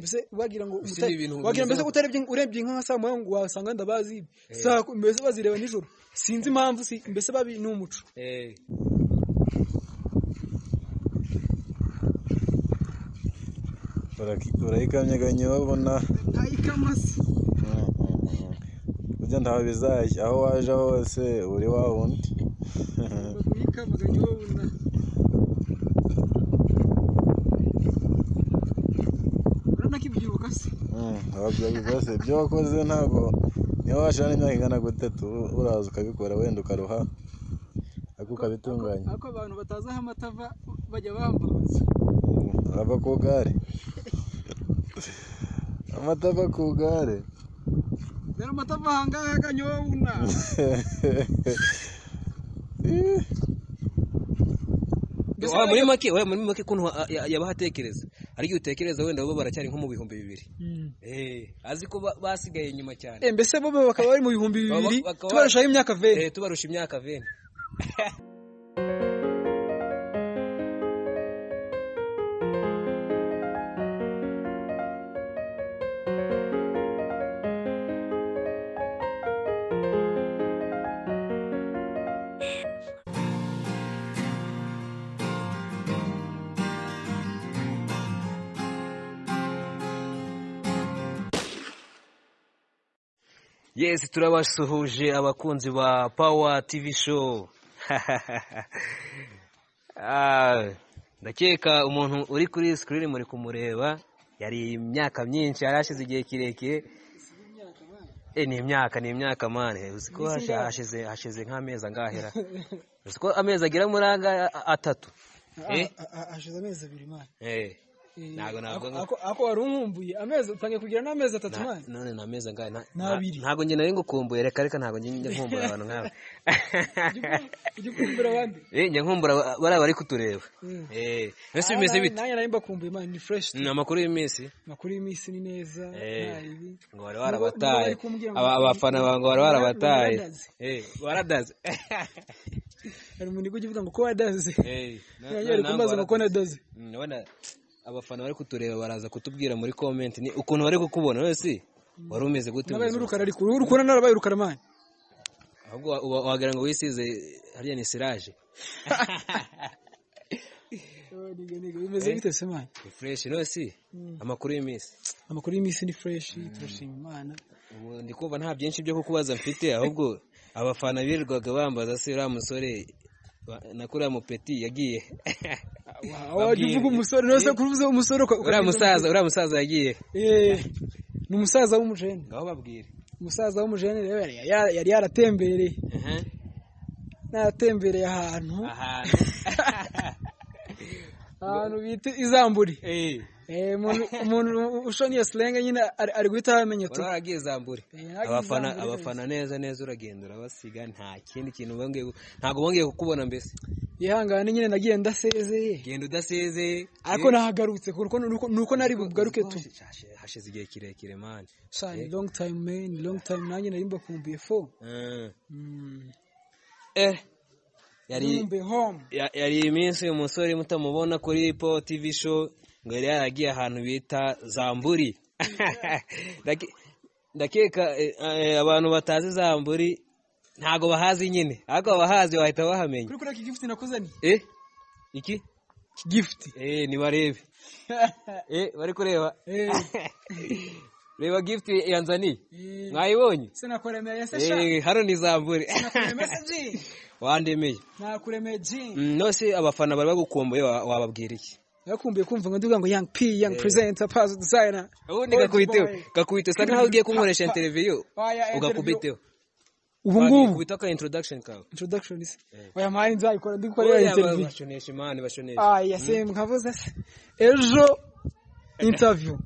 mbese wagira ngo Ese umuta- ni ibintu wagira mbese bimeze- utarabye urebye inka saa moya ngo wasanga ndabazi saa ku- mbese bazireba nijoro sinzi impamvu si mbese babi ni umuco Eh, Baraki- barayikamyaganya babona ntayikamase burya ntawe bizajya aho waje hose uri wa wundi baguyikamaganya babona uranakibyibuka se Mm, wabyibuka se ibyo wakoze ntabwo niba washira n'imyaka ingana gutatu uraza ukabikora wenda ukaruha ariko ukabitunganya ariko abantu batazi aho amata ava bajya bambaza ava ku igare amata ava ku igare dore amata ava ahangaha akanyobuna Mbese wa- muri make wa- muri make ukuntu wa- ya- yabahatekereza ariko iyo utekereza wenda baba baracyari nko mu bihumbi bibiri Eh, azi ko ba- basigaye inyuma cyane Eh, mbese bo bakaba bari mu bihumbi Baba- bibiri bakaba- tubarushaho imyaka veri Eh, tubarusha imyaka veni Yes, turabasuhuje abakunzi ba Power TV show. Ah, Ndakeka umuntu uri kuri screen muri kumureba yari imyaka myinshi yari hashize igihe kirekire. Eh, ni imyaka ni imyaka mane uzi ko hashi- hashize hashize nk'amezi angahera uzi ko amezi agera muri anga atatu eh hashize amezi abiri mani eh ntabwo ntabwo ako wari umwumbuye amezi utangiye kugira n'amezi atatu Na- mani none ni amezi angahe Na- Ni na- abiri. ntabwo njye nari ngukumbuye reka reka ntabwo njye njya nkumbura abantu nkawe ujya kumbura abandi Eh, njya nkumbura ba- bariya bari kutureba Mm. Eh, mbese bimeze Ah, bite nanjye nari mbakumbuye mani ni fureshi ni amakuru y'iminsi amakuru y'iminsi ni neza Eh, nta bibi. ngo wari Nibo- nibo warabataye bari kumbwira ngo- Aba- abafana bawe ngo wari Bara- warabataye baradaze. Eh, waradaze hari umuntu ujya uvuga ngo ko wadaze Eh, na- na- nanjye bari nawe kumbaza ngo ko nadaze waradaze. Mm, urabona abafana bari kutureba baraza kutubwira muri comment ni ukuntu bari kukubona none si wari umeze gute nabaye mu buzima? n'urukara ariko uruhu rukora narabaye urukara mani ahubwo wa- wa- wagira ngo wisize hariya ni siraje bimeze Eh. bite se mani ni fureshi none si amakuru y'iminsi amakuru y'iminsi ni fureshi turashima imana ubu ndi kumva nta byinshi byo kukubaza mfite ahubwo abafana birirwaga bambaza se uriya musore wa- na kuriya mupeti yagiye Ah, wajya uvuga umusore nawe se kuvuze umusore uka- uriya ukavuga- musaza uriya musaza yagiye Eh, ni umusaza w'umujene ngaho babwire umusaza w'umujene rero yari- yari yari yaratembereye Aha, naratembereye ahantu ahantu ahantu bita izamburi Eh, Eh, umuntu- umuntu ushona iyo silenge nyine ari ari guhita ahamenya tu wari waragiye zambure Eh, yaragiye abafana Zambure abafana neza neza uragenda urabasiga nta kindi kintu bongeye gu- ntabwo bongeye kukubona mbese yihangane nyine nagiye ndasezeye genda udaseze ariko nahagarutse kuko nuko nuko nari bugaruke tu hashize igihe kirekire mani shani long time man long time nanjye nari mbakumbuye fo Eh, Mm, eh yari nkumbuye home Ya- yari iminsi uyu musore mutamubona kuri po TV show ngo yari yaragiye ahantu bita Zamburi Ndake- ndakeka eh, eh, abantu batazi Zamburi ntago bahazi nyine ariko abahazi bahita bahamenya kuri kuri iki gift nakuzaniye eh iki iki gift eh nibarebe eh bari kureba Eh. reba gift yanzaniye Eh. mwayibonye se nakuremeye se sha eh hano ni Zamburi nakuremeye se ji wandemeye nakuremeye ji Mm, nose abafana bari bagukumbuye wa- wababwira iki nakumbuye kumva ngo ndivuga ngo young p young presenter pass designer ubundi Old gakubiteho boy. gakubite sa nkaho ugiye kunkoresha interiviyu Oya, interview. ugakubiteho ubu ngubu gakubita ka introduction kawe introduction se oya mpaye nzayikora Oya, ndikorera interview bashonesha imana bashonesha aya se mwavuze se ejo interview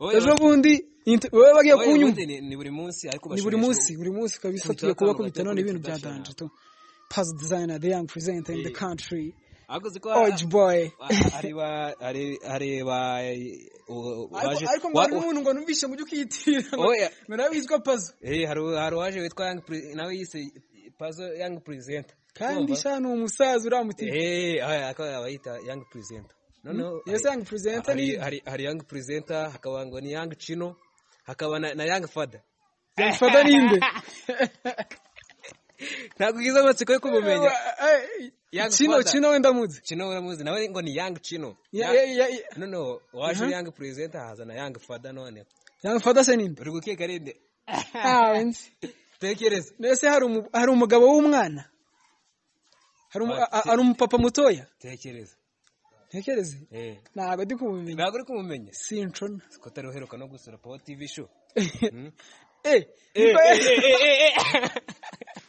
Oya, ejo bas- bundi inter- wowe bagiye oya, kunyumva ubundi ni- ni buri munsi ariko ni buri bashonesha munsi buri munsi kabisa Kubita tugiye kuba akantu kubita gato none ibintu kubita byadanje tu pass designer the young presenter in the country ubu. ariko ziko orange boy areba areba ariko ariko ngo hari n'umuntu ngo numvishe ngo ujye ukiyitirira ngo Oya. ngo nawe witwa pazo hari hari uwaje witwa Young Pri- nawe yise pazo young presenter kandi Urumva? sha ni umusaza uramutima eh oya, ako abayita young presenter noneho Yes, young presenter hari, ni hari, hari young presenter hakaba ngo ni young chino hakaba na, na young father Young father ni inde. ntabwo ugize amatsiko yo kumumenya Eh, Young Chino father. Chino wenda muzi. chino uramuzi nawe ngo ni young chino Ya- Ya- ya- ya- ya- noneho waje Mhm. young presenter haza na young father noneho Young father se ninde? uri gukeka rinde Ah, wenzi. tekereza Nese hari umu- hari umugabo w'umwana. Hari umu- a- a- hari umupapa mutoya. tekereza Ntekereze. eh Ntabwo ndi kumumenya. ntabwo uri kumumenya Sinshona. siko utari uheruka no gusura pawa tv show Eh, Eh, niba- eh, eh, eh, eh.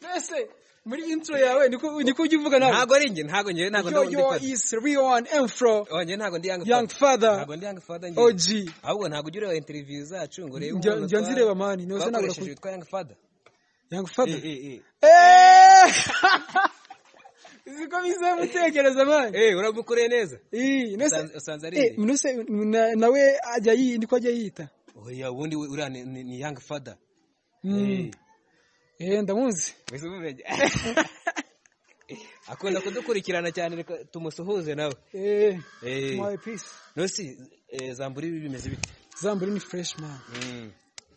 Nese muri intro yawe niko niko ujya uvuga nawe. ntabwo ari njye ntabwo njye ntabgo Yo ndi yo father is Rion Enfro Oh, njye ntabwo ndi young Young father Father ntabwo ndi young father njye OG. ahubwo ntabwo ujya ureba interiviyu zacu ngo urebe Njya umuntu njya twa- nzireba mani, nose nabura twakoresheje kubi- witwa young father Young Father. Eh, eh, eh. Eh! Ziko bize mutekereza mani. Eh, uramukoreye neza Eh, nese Usanze- usanze ari Eh, nde? nese na- nawe ajya yi ndiko ajya yita. oya ubundi we- uriya ni- ni ni young father Mm. Eh, ndamuzi. wese umumenya akunda kudukurikirana cyane reka tumusuhuze nawe Eh, Eh. my peace. nosi eh, zambura ibi bimeze bite Zamburi ni fresh man. Mm.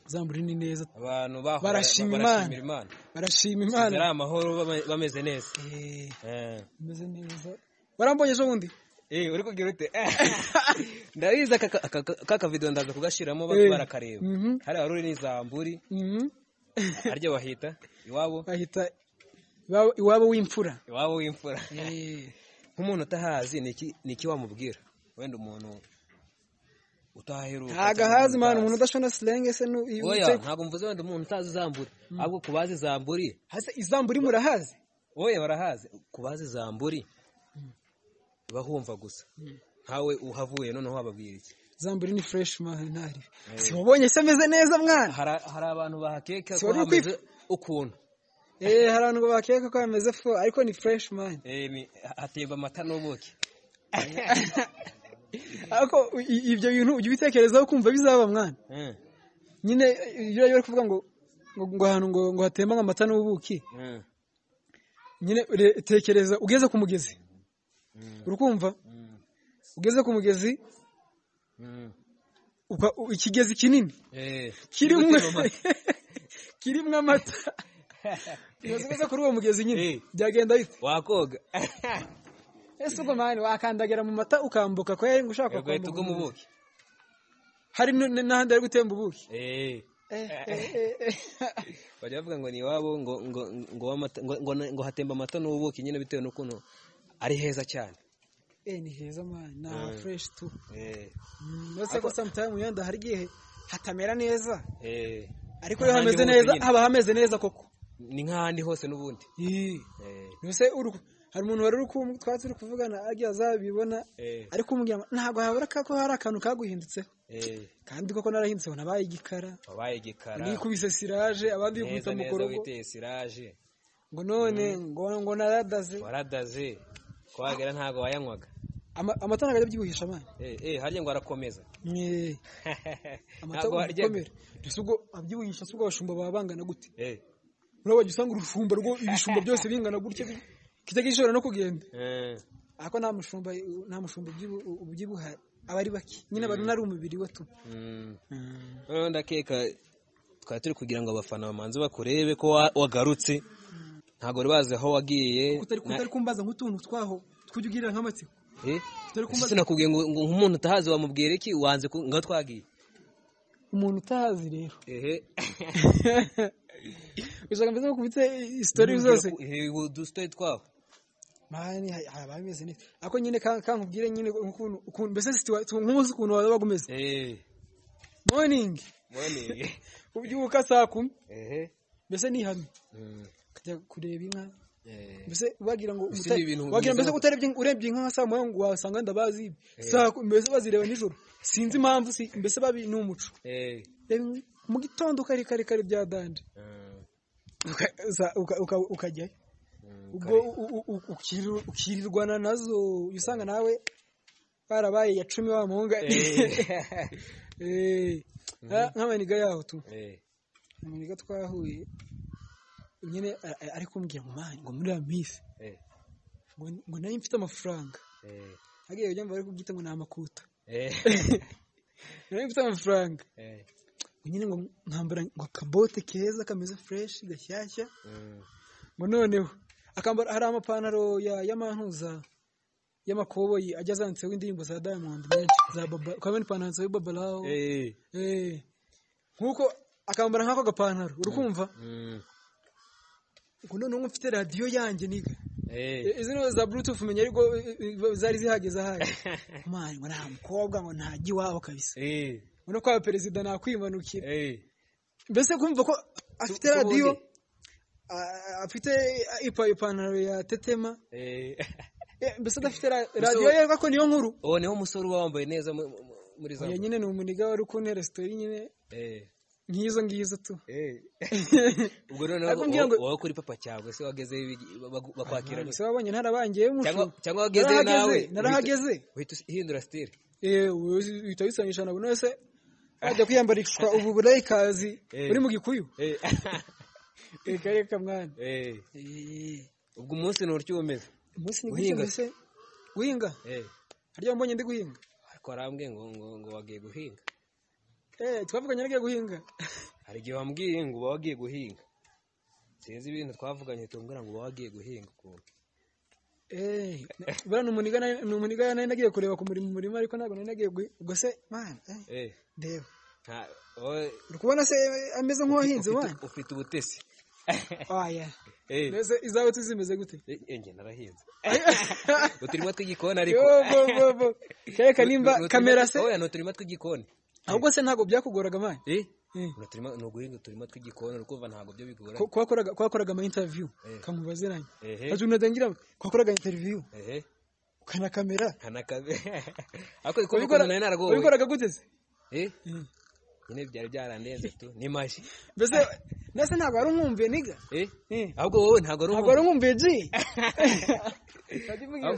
Zamburi ni neza. abantu bahora- Barashima barashimira imana Barashima ari Imana. amahoro bame- bameze neza Eh, Eh. meze neza. Warambonye ejo bundi? Eh, uri kugira ute ndabizi aka- aka- aka- ka kavido ndaza kugashyiramo ba- Eh. barakareba Mhm. hari wari uri n'izamburi Mhm. harya bahita iwabo bahita iwabo- iwabo w'imfura iwabo w'imfura nk'umuntu utahazi ni iki- ni iki wamubwira wenda umuntu utaheruka ntago ahazi mani umuntu udashona silenge se nu- iyo oya utse- ntabwo mvuze wenda umuntu utazi izamburi ahubwo ku bazi izamburi hase izambu uri murahazi oya barahazi ku bazi izamburi bahumva gusa ntawe uhavuye noneho wababwira iki izambu uri ni fureshi mani ntari siwabonye se ameze neza mwana hari hari abantu bahakeka ko Sorry, hameze ukuntu eh hari abantu bakeka ko yameze fo ariko ni fureshi mani Eh, ni- hatemba amata n'ubuki ariko i- i- ibyo bintu ujya ubitekerezaho kumva bizaba mwana Eh, nyine iyo bari kuvuga ngo ngo ngo ahantu ngo ngo hatemba amata n'ubuki eh, nyine ure- tekereza ugeze ku mugezi urukumva mm, ugeze ku mugezi mm. upa- u- ikigezi kinini Eh, kirimo gutema amata. kirimo amata ntuzikoze kuri uwo mugezi nyine Eh. byagenda bite wakoga ese ubwo mani wakandagira mu mata ukambuka ko yari ushaka urukweto kwambuka rw'umubuki hari nu- n- n'ahandi ari gutemba ubuki Eh, Eh, eh, eh, eh. bajya bavuga ngo ni iwabo ngo ngo ngo w'amata- ngo- ngo na- ngo hatemba amata n'ubuki nyine bitewe n'ukuntu ari heza cyane Eh, ni heza mani ni aha Eh. fureshi tu Eh, Mm, uretse ko samutayimu yenda hari igihe hatamera neza eh, ariko iyo ahandi hameze hose neza nyine. haba hameze neza koko ni nk'ahandi hose n'ubundi Ih, Eh, mbese uru- hari umuntu wari uri ku- twari turi kuvugana agiye azabibona eh, ariko umubwira ngo ntabwo habura ko hari akantu kaguhindutseho eh, kandi koko narahindutseho nabaye igikara wabaye igikara nikubise siraje abandi bikubita neza mu neza korogo witeye siraje ngo none ngo ngo naradaze waradaze kwagera ntabwo wayanywaga Ama- amata ntabwo ajya abyibuhisha amana Eh, eh, harya ngo arakomeza Mwe, amata ntabwo waryaga. ukomera ese ubwo abyibuhisha se ubwo abashumba baba bangana gute Eh, urabona wajya usanga urushumba rwo ibishumba byose bingana gutya bi- kitajya gishobora no kugenda eh, ariko nta mushumba nta mushumba ubyibu- ubyibuha aba ari bake nyine abantu ari umubiri we tu mm. noneho ndakeka twari turi kugira ngo abafana bamanze bakurebe ko wa- wagarutse ntabwo bari bazi aho wagiye kutari kutari kumbaza nk'utuntu twaho twujya ugira nk'amatsiko Na- eh, kutari ese kumbaza sinakubwiye ngo ngo nk'umuntu utahazi wamubwira iki wanze ku- ngo aho twagiye umuntu utahazi rero ehe ushaka mbese bakubitse isitori zose Eh, udusitoyi twabo mani hari hari abameze neza ariko nyine kan- kankubwire nyine ukuntu ukuntu mbese situwa- tu- nk'umunsi ukuntu waba umeze Eh, morning morning. ubyuka saa kumi Ehe, mbese nihame mm, ukajya kureba inka eh, mbese wagira ngo Ese uta- ni ibintu wagira mbese bimeze utarebye urebye inka saa moya ngo wasanga ndabazi ibi. saa kumi mbese bazireba nijoro sinzi impamvu si mbese babi ni umuco eh, reba inka mu gitondo kare kare kare bya dande mm, Uka- za- uka- uka- ukajyayo mm, ubwo kare. u- u- u- ukiri- ukirirwana nazo iyo usanga nawe barabaye iya cumi wa muhunga Eh, Eh, nka- nk'amaniga yaho tu eh, amaniga twahuye nyine a- a- ari kumbwira ngo mani ngo muri ya minsi eh, ngo ngo nari mfite amafaranga eh, hariya ujya mbara kubwita ngo ni amakuta Eh, nari mfite amafaranga eh, nyine ngo nkambara ngo akabote keza kameze fureshi gashyashya mm, ngo noneho akambara hari amapantaro ya y'amantuza y'amakoboyi ajya azanditseho indirimbo za Diamond nyinshi za baba ukabona ipantaro yanditseho baba Law. eh, Eh. nk'uko akambara nk'ako gapantaro uri kumva mm, ngo noneho ngo mfite radiyo yanjye niga eh, izi nizo za bluetooth menya ariko eh, eh, zari zihageze ahari mani ngo nta mukobwa ngo ntajya iwabo kabisa eh, ngo no kwaba perezida nakwimanukira eh. mbese kumva ko afite Tu- radiyo tubundi. a- afite ipa- ipantaro ya tetema Eh. Eh, mbese adafite ra- radiyo yerwa ko niyo nkuru uwo niho umusore uba wambaye neza mu- mu- muri za oya nyine ni umuniga wari ukuntera resitori nyine Eh, nk'izo ngizo tu eh. ubwo noneho Ariko ngira ngo- wowe kuri papa cyangwa se wageze bakwakira gusa wabonye ntarabangiyeyo cyangwa umushu cyangwa wageze nawe narahageze narahageze uhita uhita uhindura style Eh, uzi- uhita wisanisha na buri wese wajya kwiyambarishwa ubu burayikazi Eh. buri mu gikuyu Eh, reka reka mwana eh. Eh, ubwo umunsi ni utyo umeze umunsi ni gutya Guhinga mbese guhinga Eh, harya wambonye ndi guhinga ariko arambwiye ngo ngo ngo wagiye guhinga Eh, twavuganye nagiye guhinga hari igihe wambwiye ngo uba wagiye guhinga sinzi ibintu twavuganye tumbwira ngo uba wagiye guhinga ukuntu Eh, buriya ni umuniga nari- ni umuniga nari nagiye kureba ku murima umurima ariko ntabwo nari nagiye guhinga ubwo se mwana eh, Eh, ndeba nta- wowe uri kubona se eh, ameze nk'uwahinze ufite- wana ufite ubutesi oya Eh, mbese izawe tuzimeze gute eh, eh, njye narahinze uturimo tw'igikoni ariko yo bo bo bo kereka Ni- ni nimba uturima- kamera se oya ni uturima tw'igikoni ahubwo se ntabwo byakugoraga mwana Eh, Eh. ni uturima- ni uguhinga uturima tw'igikoni uri kumva ntabwo byo bigoranye Ko- kwakoraga kwakoraga ama interview Eh. kamubaziranye Ehe. ati unadangira kwakoraga interview ehe ukana kamera ntanakabe ariko uko Wabikora- bikora nari naragowe wabikoraga gute se Eh, Mm. nyine byari byarandenze tu ni mashyi mbese mbese ntabwo wari umwumviye niga Eh, Eh. ahubwo wowe ntabwo ari ntabwo wari umuntu umwumviye ji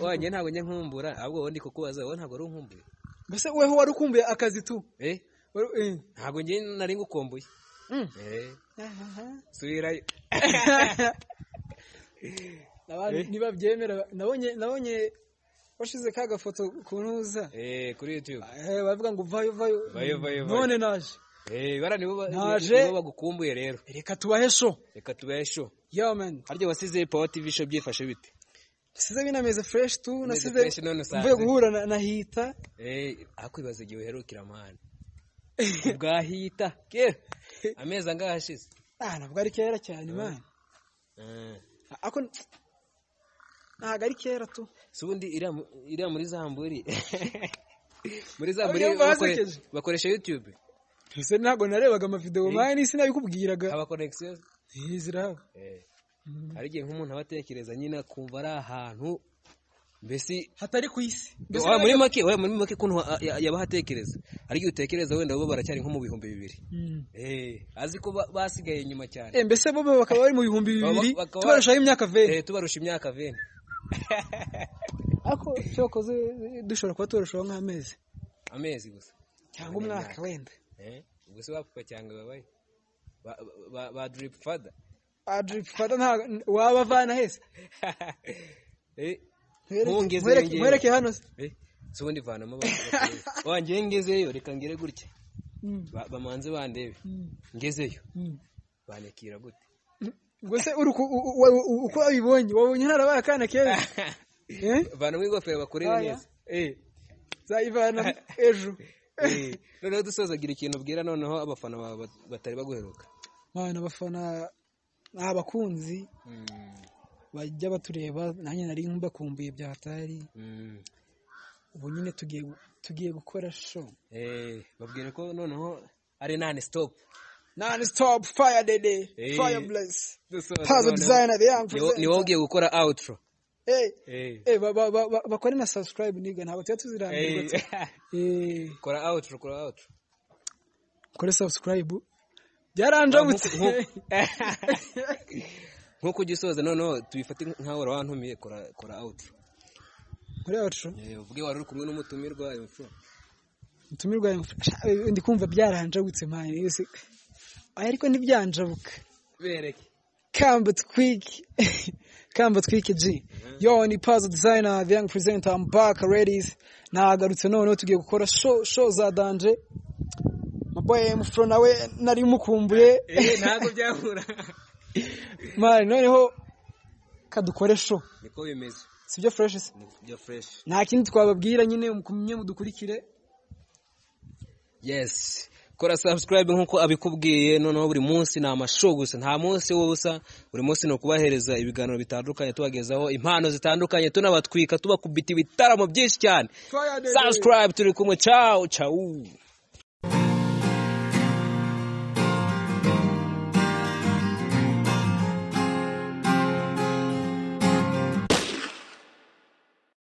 wanjye ntabwo njye nkumbura ahubwo wowe ndi kukubaza wowe ntabwo ari unkumbuye mbese weho wari ukumbuye akazi tu Eh, Wari- eh. ntabwo njye nari ngukumbuye Mm. Eh, Ahaha. subirayo Abantu ntibabyemera nabonye nabonye washize ka gafoto ku ntuza Eh, kuri youtube Eh, baravuga ngo vayo vayo Vayo, vayo, vayo. none naje Eh, bara nibo ba- Naje. nibo bagukumbuye rero reka tubahe sho reka tubesho yo man harya wasize power tv show byifashe bite nasize binameze fresh tu nasize fresh none usanze. mvuye guhura na, na hita Eh, akwibaza igihe uherukira amahane bwahita kera amezi angahe ashize ah nabwo ari kera cyane man Eh, ako ntabwo ari kera tu si ubundi iriya mu- iriya muri zamburi muri zamburi Oya, mba bakore- hasekeje. bakoresha youtube ese ntabwo narebaga amavideo man sinabikubwiraga haba connection Eh, zirahaba Eh, hari igihe nk'umuntu aba atekereza nyine akumva ari ahantu mbese hatari ku isi Mbese Oya, muri nabyo- make oya, muri make ukuntu a- ya- yaba ahatekereza hari igihe utekereza wenda bo baracyari nko mu bihumbi bibiri Mm. Eh, azi ko ba- basigaye inyuma cyane Eh, mbese bo bo bakaba bari mu bihumbi bibiri Baba- bakaba- tubarushaho imyaka veri Eh, tubarusha imyaka veni ako cyokoze eh, dushobora kuba tubarushaho nk'amezi amezi gusa cyangwa umwaka wenda Eh, ubwo se bapfa cyangwa babaye Ba- ba- ba- ba drip fada adrifu fata ntabwo waba avana hese Eh, Nkwereke- Ntungeze nkwereke njyewe. nkwereke hano se eh, si ubundi vanamo abantu bakuru. wanjye iyo ngezeyo reka ngere gutya Mm, Ba- bamanze bandebe mm, ngezeyo mm. banekira gute ubwo se uri ku- u- u- u- uko wabibonye wabonye ntarabaye akana keza Eh? vanamo ingofero bakorere Aya. neza Eh, nzayivana ejo eh, noneho dusozagira ikintu ubwira noneho abafana bawe bat- batari baguheruka mwana abafana ni abakunzi bajya batureba nanjye nari mbakumbuye bya hatari Mm, ubu nyine tugiye tugiye gukora sho eh, babwire ko noneho ari nani stop nani stop fire dede Eh. fire bless Dusoza pazo noneho. designer the young Ni wo- ni wowe ugiye gukora outro eh Eh, eh ba- ba- ba- ba- bakore na subscribe niga ntabwo tuba tuzirambirwa eh, tu- eh kora outro kora outro kore subscribe byaranjabutse Nkuko- nk'uko ugisoza noneho tubifate nk'aho wari wantumiye kora kora outro kuri outro Eh, uvuge wari uri kumwe n'umutumirwa imfura utumirwa yamufasha- ndi kumva byarahanjagutse mani yose ariko ntibyanjabuka bereke kamba twig kamba twike G yo ni Pazo designer the young presenter I'm back ladies nagarutse noneho tugiye gukora show show za danje my boy M Fro nawe nari mukumbuye ntabwo byahura mari noneho kadukore show niko bimeze sibyo fresh se byo fureshi nta kindi twababwira nyine mukumye mudukurikire yesi kora subscribe nk'uko abikubwiye noneho buri munsi ni amashow gusa nta munsi w'ubusa buri munsi ni ukubahereza ibiganiro bitandukanye tubagezaho impano zitandukanye tunabatwika tubakubita ibitaramo byinshi cyane subscribe turi kumwe cawu cawu